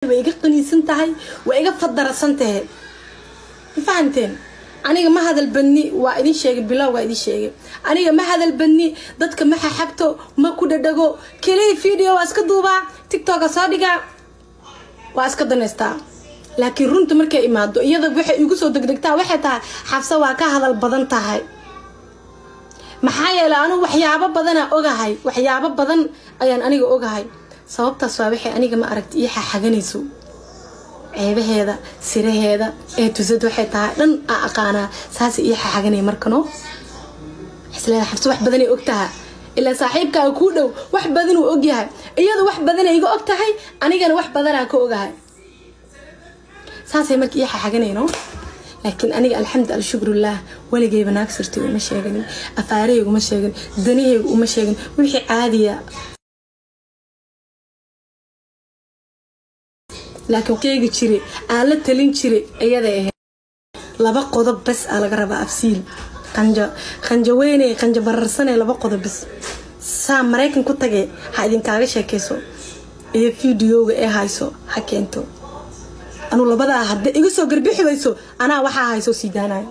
way iga qaniisan tahay way iga fadarasan tahay ma fahanteen aniga ma hadal badni waa idin sheegay bilow waa idin sheegay aniga ma hadal badni dadka ma xaxagto ma ku dhadhago keliya video waa iska duubaa tiktoka soo dhigaa waa iska danaystaa laakiin runta markay imaado iyada waxay igu soo degdegtaa waxay tahay xabse waa ka hadal badan tahay maxaa yeelay anugu waxyaabo badanaa ogahay waxyaabo badan ayaan aniga ogahay sababtaas waa waxay aniga ma aragti ii xaxaganayso ceebaheeda siraheeda ee tusad waxay tahay dhan aa aqaanaa saasa ii xaxaganay markano isleeda xabse wax badanay ogtaha ilaa saaxiibkaaga kuu dhow wax badanuu ogyahay iyadu wax badanay iga og tahay anigana wax badanaa ka ogahay saasay marka ii xaxaganayno laakiin aniga alxamdu alshukrullaah weligayba naag sirtay uma sheeganin afaarahayga uma sheegin danahayga uma sheegin wixii caadiya laakiin keegi jire aan la talin jire iyaday ahayd laba qodob bas aa laga rabaa afsiil qanja qanja weyney qanja bararsanee laba qodob bas saa maraykan ku tagee ha idinkaaga sheekayso iyo fideoga ee hayso ha keento anuu labadaa hadda iga soo garbixidayso anaa waxaa hayso sii daanayo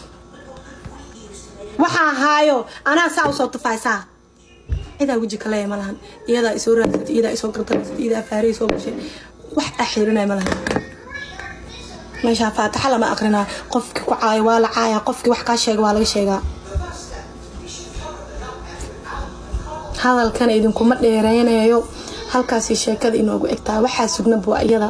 waxaa haayo anaa saa usoo tufaysaa cidaa weji kaleeya ma lahan iyadaa isoo raadsatay iyadaa isoo gardarsatay iyadaa faarihii soo gashay wax axiirinaya ma lahan meeshaa faataxa lama aqrinaa qofkii ku caayo waa la caaya qofkii wax kaa sheega waa laga sheegaa hadalkana idinkuma dheereynayo halkaasi sheekada inoogu egtaa waxaa sugnaba waa iyada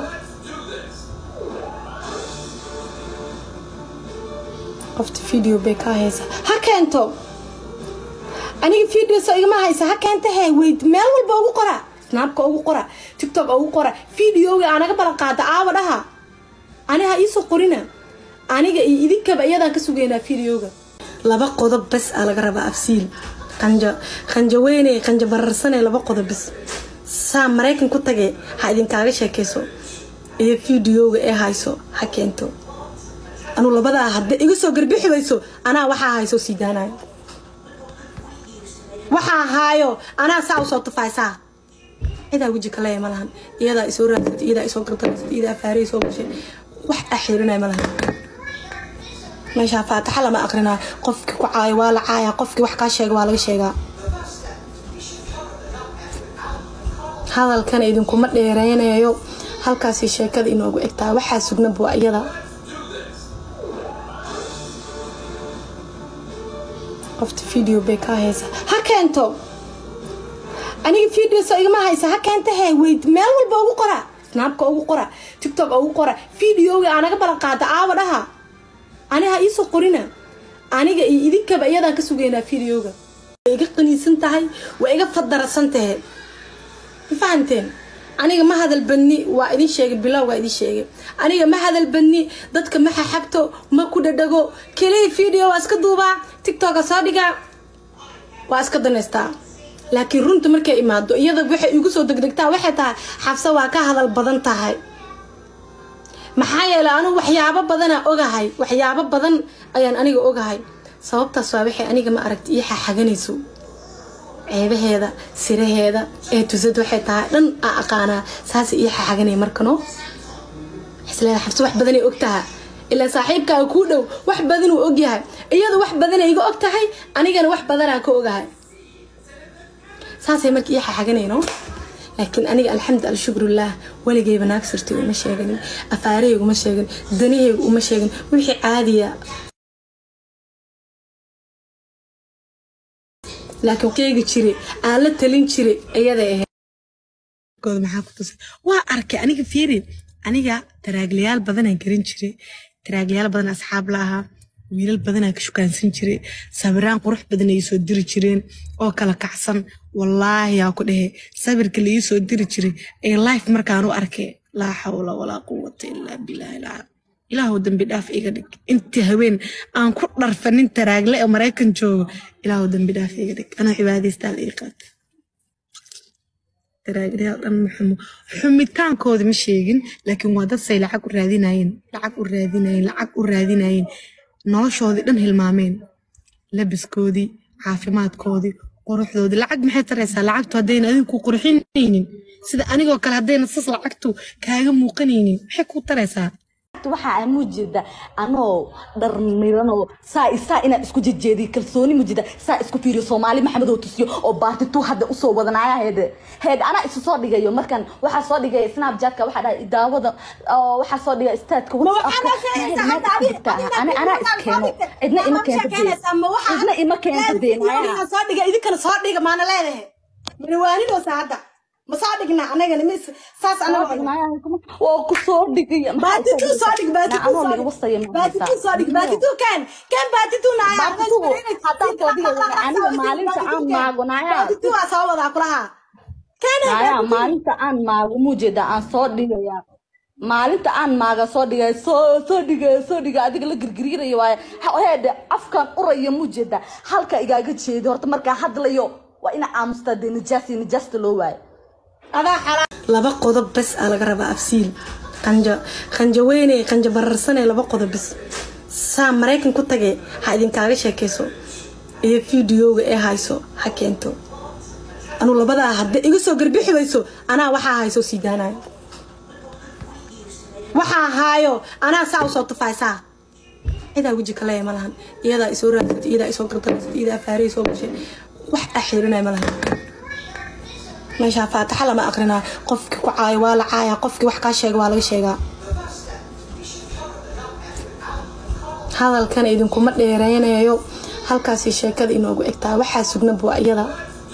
qofta video bay kaa haysa ha keento aniga videoso igama haysa ha keenta he weyd meel walba ugu qora snaabka ugu qora tiktok ugu qora videoga aanaga balan qaada aawa dhaha ani ha iisoo qorina aniga iyo idinkaba iyadaan ka sugaynaa videoga laba qodob bas aa laga rabaa afsiil qanja qanja weyney qanja bararsanee laba qodob bas saa maraykan ku tagee ha idinkaaga sheekayso iyo videoga ee hayso ha keento anuu labadaa hadda iga soo garbixidayso anaa waxaa hayso sii daanayo waxaa haayo anaa saa usoo tufaysaa cidaa weji kaleeya ma lahan iyadaa isoo raadsatay iyadaa isoo gardarsatay iyadaa faarihii soo gashay wax axiirinaya ma lahan meeshaa faataxa lama aqrinaa qofkii ku caayo waa la caaya qofkii wax kaa sheega waa laga sheegaa hadalkana idinkuma dheereynayo halkaasi sheekada inoogu egtaa waxaa sugnaba waa iyada qofta video bay kaa haysa ha keento aniga videoso igama haysa ha keenta he weyd meel walba ugu qora snaabka ugu qora tiktok ugu qora videoga aanaga balan qaada aawa dhaha ani ha iisoo qorina aniga iyo idinkaba iyadaan ka sugaynaa videoga way iga qaniisan tahay way iga fadarasan tahay ma fahanteen aniga ma hadal badni waa idin sheegay bilow waa idin sheegay aniga ma hadal badni dadka ma xaxagto ma ku dhadhago keliya video waa iska duubaa tiktoka soo dhigaa waa iska danaystaa laakiin runta markay imaado iyada waxay igu soo degdegtaa waxay tahay xabse waa ka hadal badan tahay maxaa yeelay anugu waxyaabo badanaa ogahay waxyaabo badan ayaan aniga ogahay sababtaas waa waxay aniga ma aragti ii xaxaganayso ceebaheeda siraheeda ee tusad waxay tahay dhan aa aqaanaa saasa ii xaxaganay markano isleeda xabse wax badanay ogtaha ilaa saaxiibkaaga kuu dhow wax badanuu ogyahay iyadu wax badanay iga og tahay anigana wax badanaa ka ogahay saasay marka ii xaxaganayno laakiin aniga alxamdu alshukrullaah weligayba naag sirtay uma sheeganin afaarahayga uma sheegin danahayga uma sheegin wixii caadiya laakiin keegi jire aan la talin jire iyaday ahayd maxaa ku tusay waa arkay aniga fiirin aniga taraaglayaal badanaan garin jiray taraaglayaal badan asxaab la ahaa wiilal badanaa ka shukaansan jiray sabiraan qurux badan ay soo diri jireen oo kala kacsan wallaahi yaa ku dhehe sabirka la ii soo diri jiray ee life markaan u arkay laa xawla walaa quwata ilaa bilaahi lcaa ilaahu dambi dhaaf iga dhig intii haween aan ku dharfanin taraagle ee maraykan joogo ilaahu dambi dhaaf iga dhig anaa cibaadaystaa la ii qaata taraaglayaal dhan ma xumo xumitaankooda ma sheegin laakiin waa dad say lacag u raadinayeen lacag u raadinayeen lacag u raadinayeen noloshoodii dhan hilmaameen labiskoodii caafimaadkoodii quruxdooda lacag maxay taraysaa lacagtu haddayna adiga ku qurxinaynin sida anigoo kale haddayna sas lacagtu kaaga muuqanaynin maxay ku taraysaa waxaa aan mujeeda anoo dhar miranoo saa saa inaan isku jejeediyo kalsooni mujeeda saa isku fiiriyo soomaali maxamedoo tusiyo oo baatitu hadda usoo wadanaya heede heed anaa isu soo dhigayo markan waxaa soo dhigaya snapchatka waxaa dhahay daawada oo waxaa soo dhigaya staadka anaa iskeeno cidna ima keenta cidna ima keenta beenaya soo dhiga idinkana soo dhiga maana leedahay manawaanidoosa hadda ma soo dhigna anagana mis saas anaga waa ku soo dhigaya baatitu soo dhig baatitu soo dhig baatitu soo dhig baatitu kan kan baatitu naya haddaan soo dhigaya aniga maalinta aan maago naya baatitu waa soo wadaa kulaha naya maalinta aan maago mujeeda aan soo dhigaya maalinta aan maaga soo dhigay soo soo dhigay soo dhigay adiga la girgirinayo waaye heede afkan uraya mujeeda halka igaaga jeedo horta markaa hadlayo waa ina aamustaa dee nijaasi nijaasta loo waayo laba qodob bes aa laga rabaa afsiil qanja qanja weyne qanja bararsane laba qodob bes saa maraykan ku tage ha idinkaaga sheekayso iyo fideoga ee hayso ha keento anuu labadaa hadda iga soo garbixi wayso anaa waxaa hayso sii daanayo waxaa haayo anaa saa usoo tufaysaa cidaa weji kaleeya ma lahan iyadaa isoo raadsatay iyadaa isoo gartanaysatay iyadaa faarey soo gashay wax axiirinaya ma lahan meeshaa faataxa lama aqrinaa qofkii ku caayo waa la caaya qofkii wax kaa sheega waa laga sheegaa hadalkan idinkuma dheereynayo halkaasi sheekada inoogu egtaa waxaa sugnaba waa iyada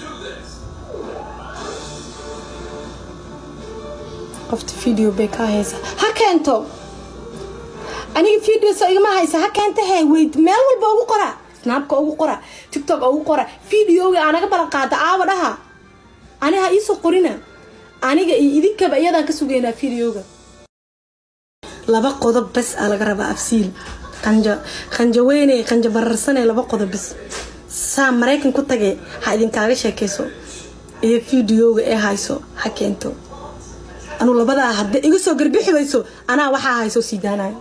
qofta video bay kaa haysa ha keento aniga video soo igama haysa ha keenta he weyd meel walba ugu qora snaabka ugu qora tiktok ugu qora videoga aanaga balan qaada aawa dhaha aniha iisoo qorina aniga iyo idinkaba iyadaan ka sugaynaa videoga laba qodob bes aa laga rabaa afsiil qanja qanja weyne qanja bararsane laba qodob bes saa maraykan ku tage ha idinkaaga sheekayso iyo fideoga ee hayso ha keento anuu labadaa hadda iga soo garbixi wayso anaa waxaa hayso sii daanayo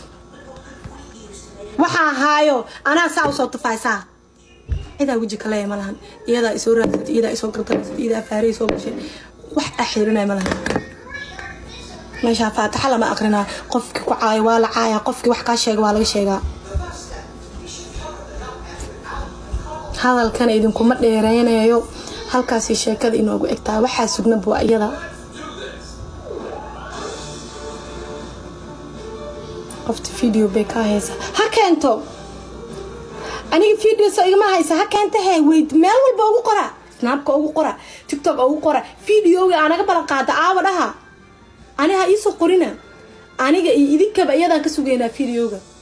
waxaa haayo anaa saa usoo tufaysaa cidaa weji kaleeya ma lahan iyadaa isoo raadsatay iyadaa isoo gartanaysatay iyadaa faarey soo gashay wax axiirinaya ma lahan meeshaa faataxa lama aqrinaa qofkii ku caayo waa la caaya qofkii wax kaa sheega waa laga sheegaa hadalkan idinkuma dheereynayo halkaasi sheekada inoogu egtaa waxaa sugnaba waa iyada qofta video bay kaa haysa ha keento aniga video soo igama haysa ha keenta he weyd meel walba ugu qora snaabka ugu qora tiktok ugu qora videoga aanaga balan qaada aawa dhaha aniha iisoo qorina aniga iyo idinkaba iyadaan ka sugaynaa videoga